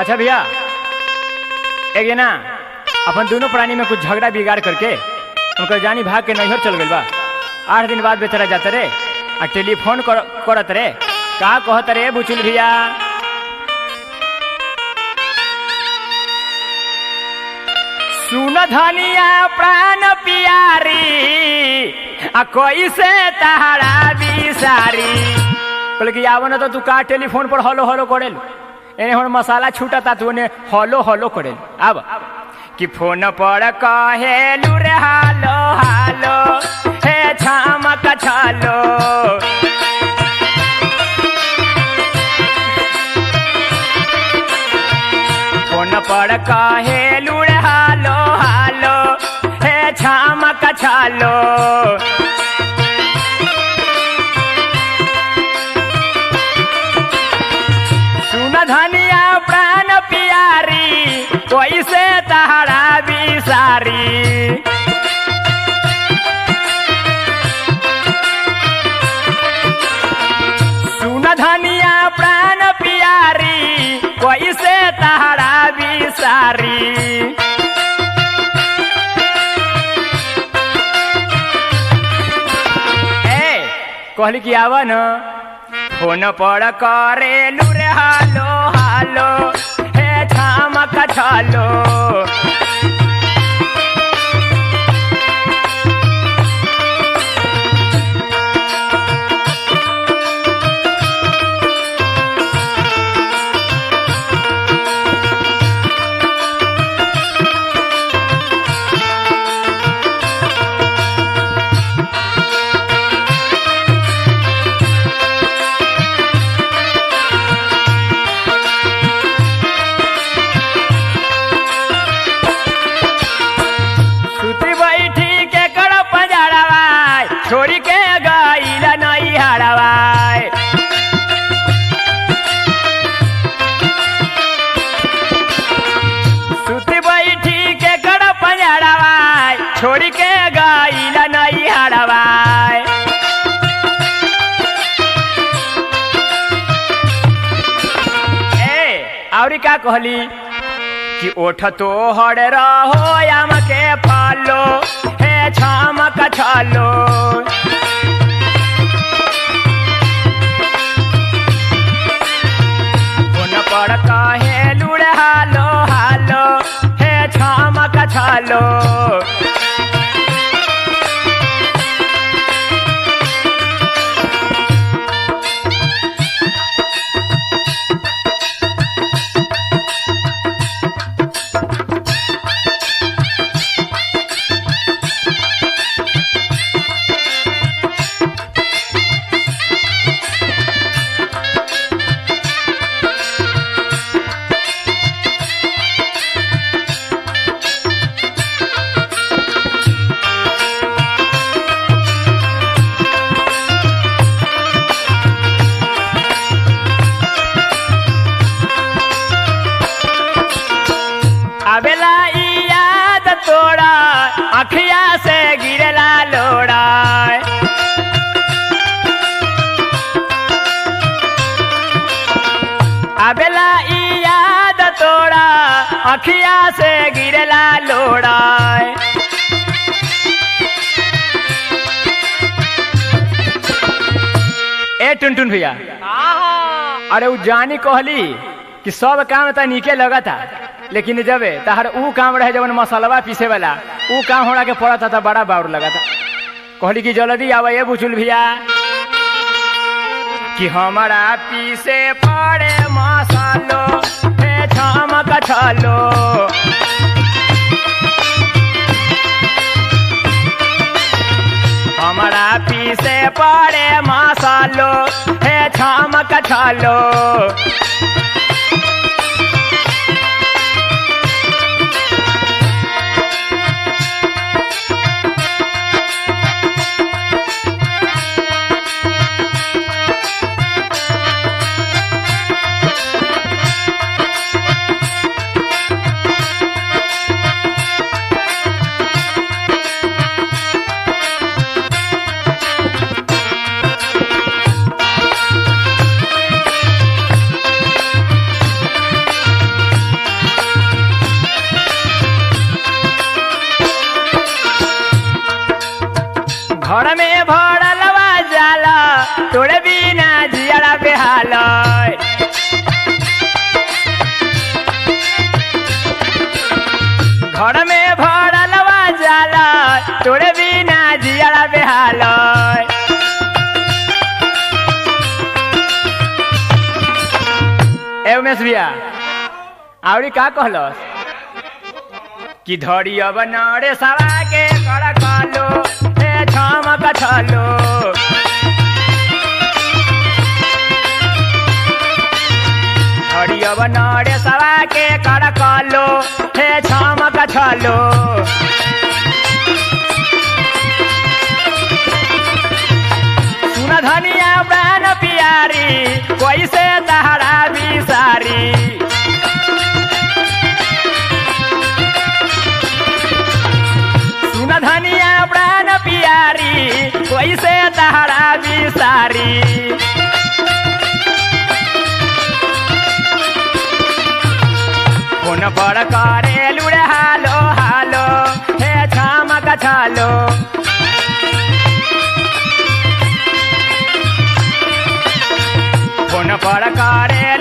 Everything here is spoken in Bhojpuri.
अच्छा भैया एक ये ना अपन दोनों प्राणी में कुछ झगड़ा बिगाड़ करके उनकर जानी भाग के नैहर चल गइल बा आठ दिन बाद बेचारा जाता रे आ टेलीफोन कर, करत रे का कहत रे बुचुल भैया सुन धनिया प्राण पियारी आ कैसे तहरा बिसारी बोले कि आव ना तो तू का टेलीफोन पर हलो हलो करेल एने हम मसाला छूटता तू ने हलो हलो करेल अब कि फोन पर कहेलू रे हालो हालो हे छमक छलो फोन पर कहेलू रे हालो हालो हे छमक छलो सुन धनिया प्राण पियारी कैसे तहरा बिसारी सुन धनिया प्राण पियारी कैसे तहरा बिसारी ए कहली कि आवा न फोन पर करेलू रे हालो हालो हे छमक छलो सुती बैठी के कड़ पंजड़वाय छोड़ी के गईल नहीं हड़वाय सुती बैठी के कड़ पंजड़वाय छोड़ी के गईल नहीं हड़वाय ए औरी का कहली कि ओठ तो हड़ रहो याम के फालो हे छमक छलो कोन पर कहे लुड़े हालो हालो हे छमक छलो आवेला ई याद तोड़ा अखिया से गिरला लोड़ा आवेला ई याद तोड़ा अखिया से गिरला लोड़ा ए टुनटुन भैया अरे उ जानी कहली कि सब काम त नीके लगता लेकिन जब तहर ऊ काम रहे जवन मसलवा पीसे वाला ऊ काम हमरा के पड़ता था बड़ा बाउर लगता कहली कि जल्दी आवा ये बुचुल भैया कि हमारा पीसे पड़े मसालो हे छमक छलो हमारा पीसे पड़े मसालो हे छमक छलो तोरे बिना जियारा बेहाल घर में भरलवा जाला तोरे बिना जियारा बेहाल ए उमेश भैया आवड़ी का कहलस कि धड़ी अब नरे सवा के कर कलो हे छमक छलो धड़ी अब नरे सवा के कर कलो हे छमक छलो सुन धनिया प्राण पियारी कैसे तहरा बिसारी सुन धनिया प्राण पियारी कैसे तहरा बिसारी फोन पर करे लुड़े हालो हालो हे छमक छालो फोन पर करे